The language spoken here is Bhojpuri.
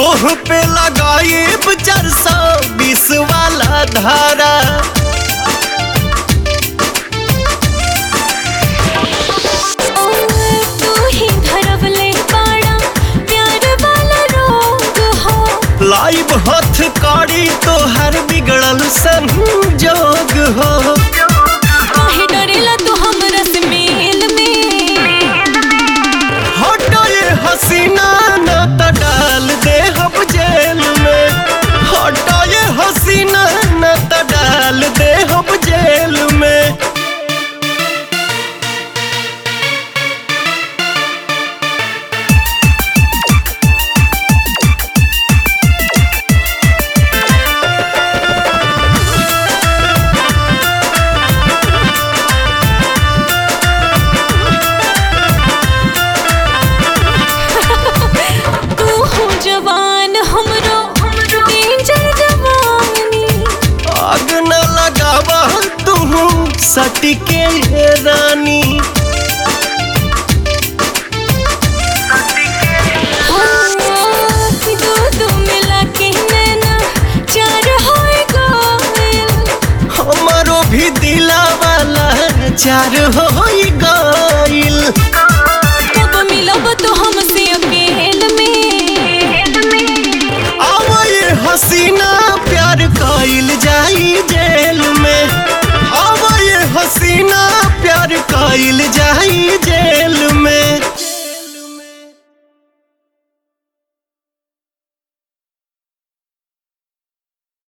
तोह पे लगाइब चार सौ बीस वाला धारा तू ही धरवले बाड़ा प्यार वाला रोग हो लाइव हथ कड़ी तोहर बिगड़ल संजोग हो काहे डरेला तू हमरा से मेल में हटो ये हसीना न त डाल दे हम जेल में हटो ये हसीना न त डाल दे हम जेल में तू हो जवान हमरो डेंजर जवानी आग न लगावा तू सटके रानी हाँ, दो दो मिला के नैना चार होए गोयल हमारो भी दिला वाला चार हो गइल कब मिलब तो हमसे अकेल में आवा ये हसीना प्यार कइल जाई जेल में आवा ये हसीना प्यार कइल जाई